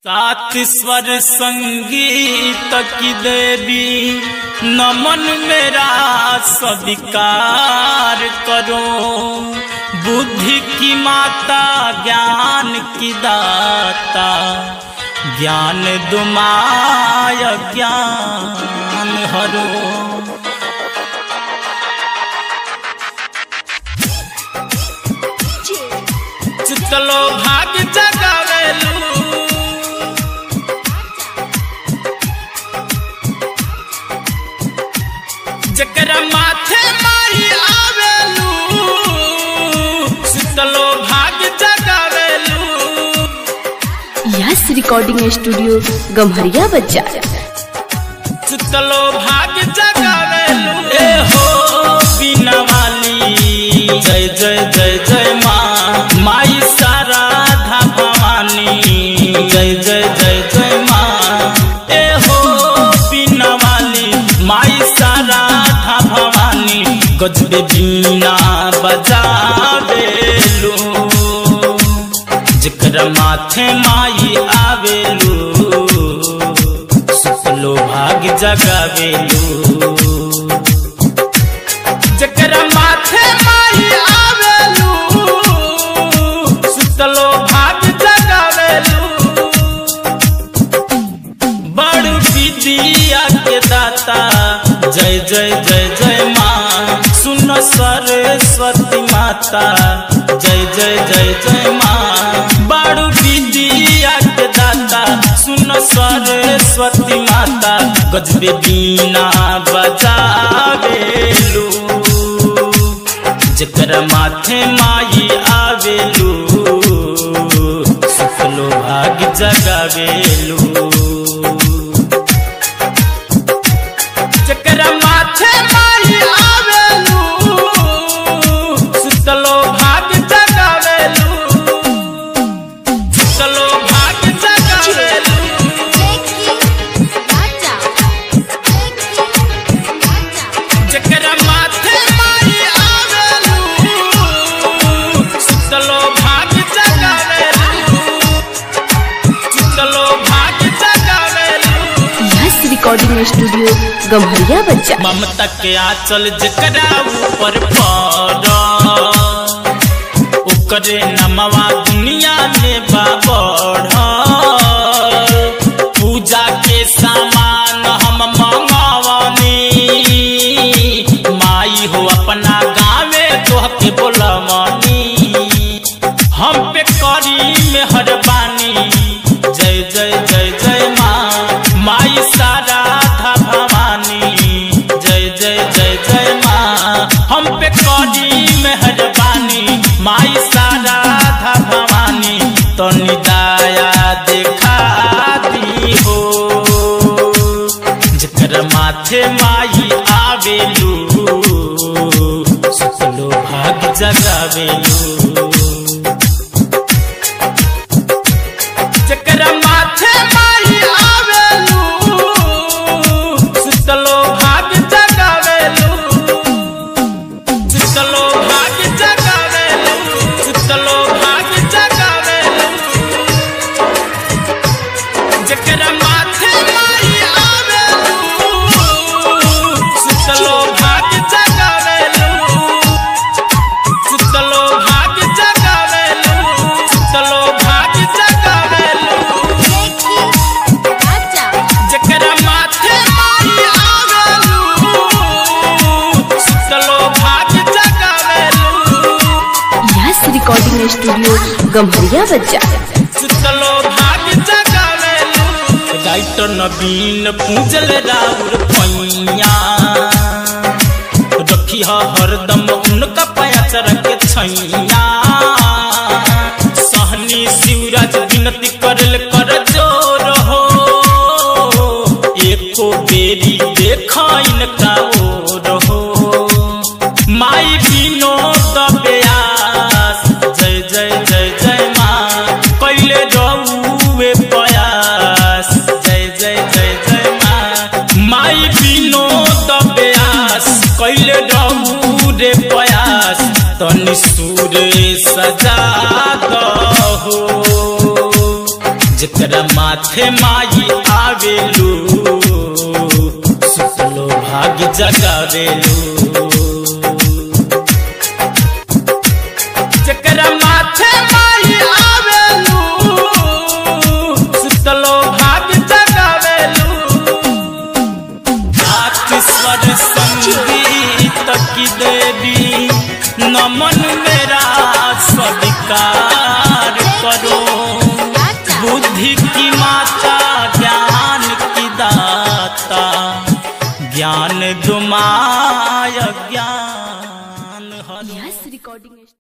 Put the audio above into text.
सात स्वर संगीत की देवी नमन मेरा स्वीकार करो बुद्धि की माता ज्ञान की दाता ज्ञान दुमाय ज्ञान हरो चितलो भाग जगावेलू जकरा माथे माई आवेलू चितलो भाग जगावेलू यस रिकॉर्डिंग स्टूडियो गम्हरिया बच्चा चितलो भाग जगावेलू ए हो बिना वाली जय जय जय जय माँ माई साराधा भवानी जय जय जय जय माँ ए हो बिना वाली माई साराधा भवानी गजबे बीना बजावेलू जकरा माथे माई आवेलू सुतलो भाग जगावेलू जकरा माथे माई आवेलू सुतलो भाग जगावेलू बड़ विद्या के दाता जय जय जय जय माँ सुन सरस्वती माता जय जय जय जय माँ बड़ विद्या के दाता सुन सरस्वती माता गजबे बीना बजावेलू जकरा माथे माई आवेलू सुखलो भाग जगावेलू जकरा माथे माई आवेलू सुतलो भाग जगावेलू सुतलो भाग जगावेलू जकरा माथे माई आवेलू सुतलो भाग जगावेलू सुतलो भाग जगावेलू यस रिकॉर्डिंग स्टूडियो गम्हरिया बच्चा ममता के आंचल जकरा ऊपर पड़ ओकरे नमवा दुनिया में बाबढ़ पूजा के सामान हम मंगवनी माई हो अपना गाँवे तोहके बोलवनी हम पे करी मेहरबानी जय जय जय जय माँ माई साराधा भवानी जय जय जय जय माँ हम पे करी मेहरबानी माई साराधा भवानी तो निदाया देखा दी हो जकर माथे माई आवेलू सुतलो भाग जगावेलू जकरा माथे माई आवेलू सुतलो भाग जगावेलू सुतलो भाग जगावेलू सुतलो भाग जगावेलू जकरा माथे माई आवेलू सुतलो भाग जगावेलू सुतलो भाग जगावेलू सुतलो भाग जगावेलू जकरा माथे माई आवेलू सुतलो भाग जगावेलू यस रिकॉर्डिंग स्टूडियो गम्हरिया बच्चा सुतलो भाग जगावेलू राइटर नवीन पूजल राउर पैया रखी ह हरदम उनका पयाचर के छैया सहनी शिवराज विनती करल कर जोर हो एको बेरी देखा इनका ओर हो माई विनोद व्यास जय जय जय जय माँ कैले रहुए प्रयास जय जय जय जय माँ माई विनोद व्यास कैले रहू रे प्रयास तनि सूर सजा दहो जकरा माथे माई आवेलू सुतलो भाग्य जगावेलू जकरा माथे माई आवेलू सुतलो भाग्य जगावेलू स्वर संगीत की देवी नमन मेरा स्वीकार करो बुद्धि की माता